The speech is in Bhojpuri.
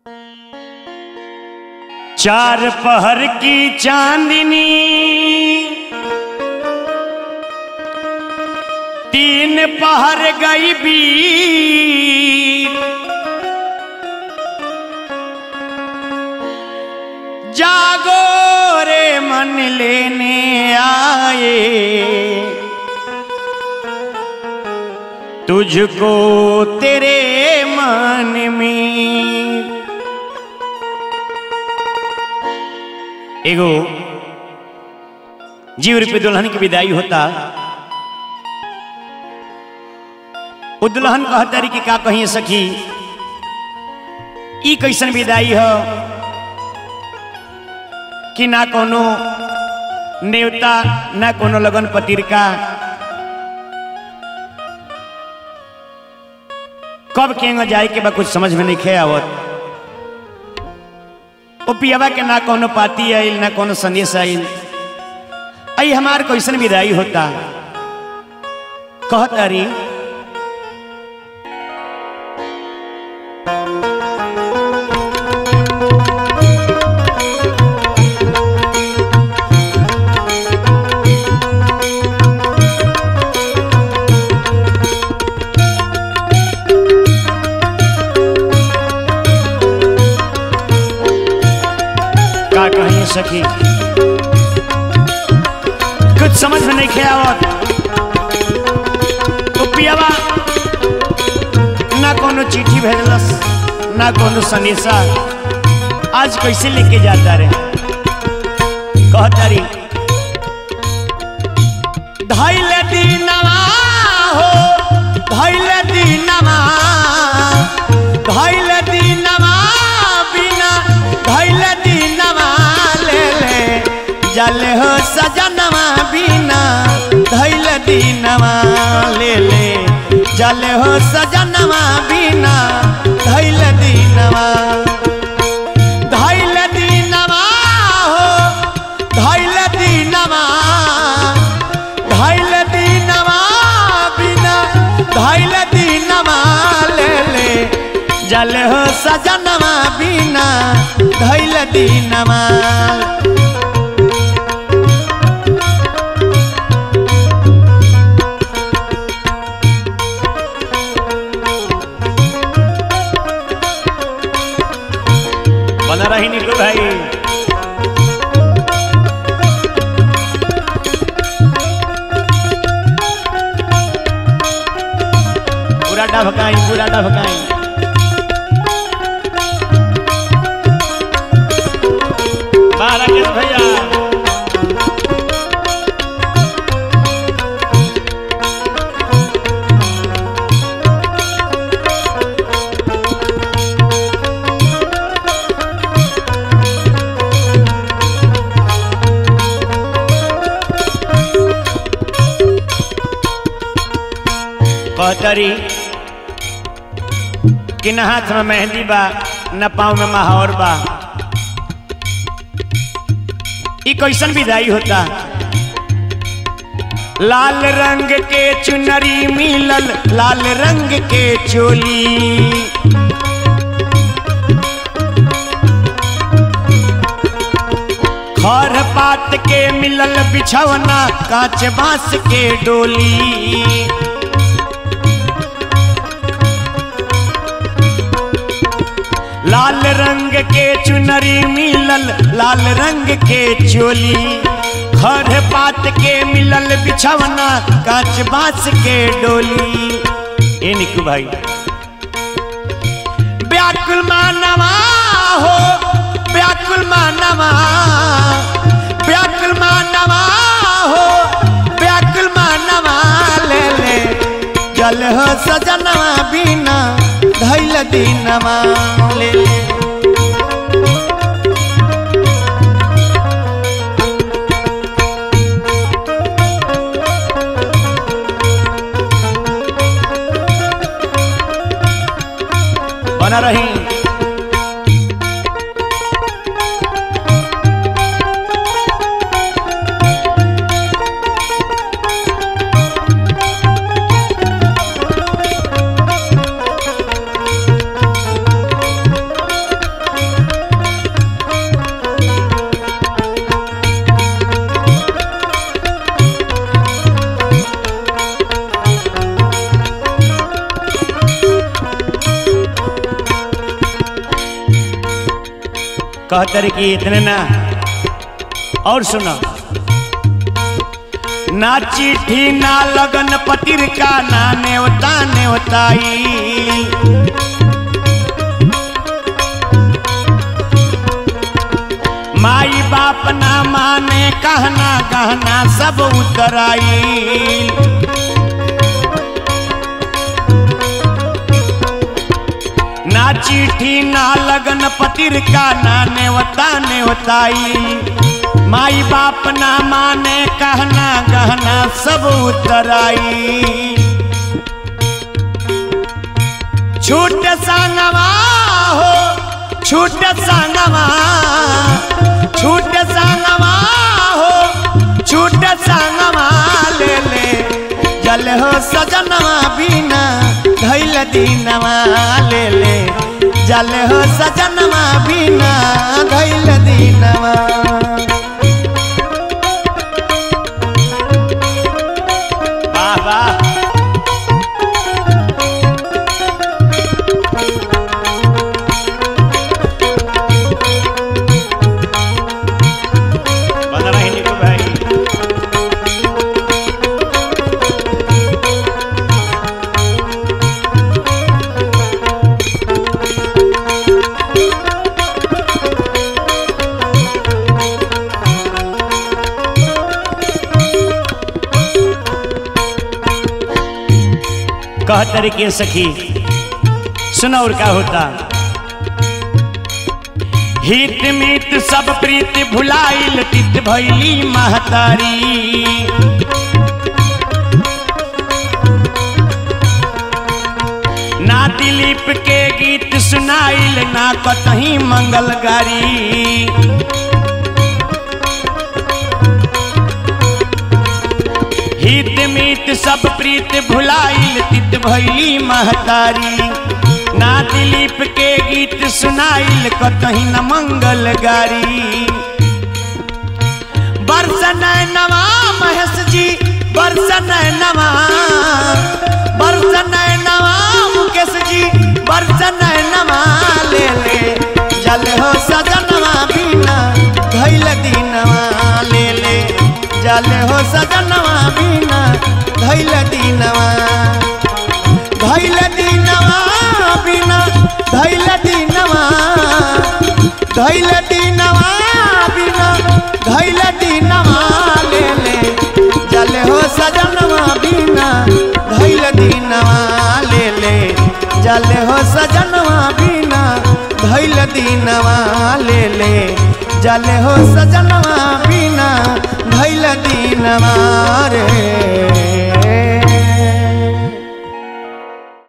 चार पहर की चांदनी तीन पहर गई बीर जागो रे मन लेने आए तुझको तेरे मन में एगो जीव रूपी दुल्हन की विदाई होता वो दुल्हन कहतरी कि का कहीं सखी ई कैसन विदाई हो कि ना कोनो नेवता ना कोनो लगन पत्रिका कब केंगे जाए के बा कुछ समझ में नहीं खे आवत ओ पियावा के ना कोनो पाती आइल ना कोनो संदेश आइल आई हमार कैसन विदाई होता कहत अरी का कहीं सखी कुछ समझ में नहीं खेया आवत तो पियावा ना कोनो चिट्ठी भेजलस ना कोनो सनेसा आज कैसे लेके जाता रे कहता रे धैल दीनवा हो धैल दीनवा धैल दीनवा बिना धैल दीनवा ले ले जल हो सजनवा बिना धैल दीनवा ले ले जल हो सजनवा बिना धैल दीनवा धैल दीनवा हो धैल दीनवा धैल दीनवा बिना धैल दीनवा ले ले जल हो सजनवा बिना धैल दीनवा बना रही निकलो भाई पूरा डबकाई पूरा डबकाई बाहर राकेश भैया कहतरी कि न हाथ में मेहंदी बा न पाँव में महावर बा ई कैसन विदाई होता लाल रंग के चुनरी मिलल लाल रंग के चोली खर पात के मिलल बिछौना कांच बांस के डोली लाल रंग के चुनरी मिलल लाल रंग के चोली खर पात के मिलल बिछवना कांच बांस के डोली ए निकू भाई व्याकुल मानवा हो व्याकुल मानवा व्याकुल मानवा हो व्याकुल मानवा ले ले जल हो सजनवा बिना धैल दीनवा ले ले बना रही कहतर कि इतने ना और सुनो ना चिट्ठी ना लगन पतिर का ना नेवता नेवताई माई बाप ना माने कहना गहना सब उतराई ना चिट्ठी ना लगन पतिर का ना नेवता नेवताई माई बाप ना माने कहना गहना सब उतराई छूट संगवा हो छूट संगवा छूट संगवा हो छूट संगवा ले ले जल हो सजनवा बिना धैल दीनवा ले ले जल हो सजनवा बिना धैल दीनवा वाह वाह बना रही निको भाई कहतर के सखी सुनो और क्या होता हित मित सब प्रीति भुलाइल तित भैली महतारी ना दिलीप के गीत सुनाइल ना कतही मंगल गारी हित मित सब प्रीत भुलाइल तित भैली महतारी ना दिलीप के गीत सुनाइल कतही न मंगल गारी बरसन नवा महेश जी बरसन नवा बरसन नवा मुकेश जी बरसन नवा ले ले जल हो सजनवा बिना धैल दीनवा ले ले जल हो सजनवा बिना धैल दीनवा धैल दीनवा बिना धैल दीनवा धैल दीनवा बिना धैल दीनवा ले ले जल हो सजनवा बिना धैल दीनवा ले ले जल हो सजनवा बिना धैल दीनवा ले ले जल हो सजनवा बिना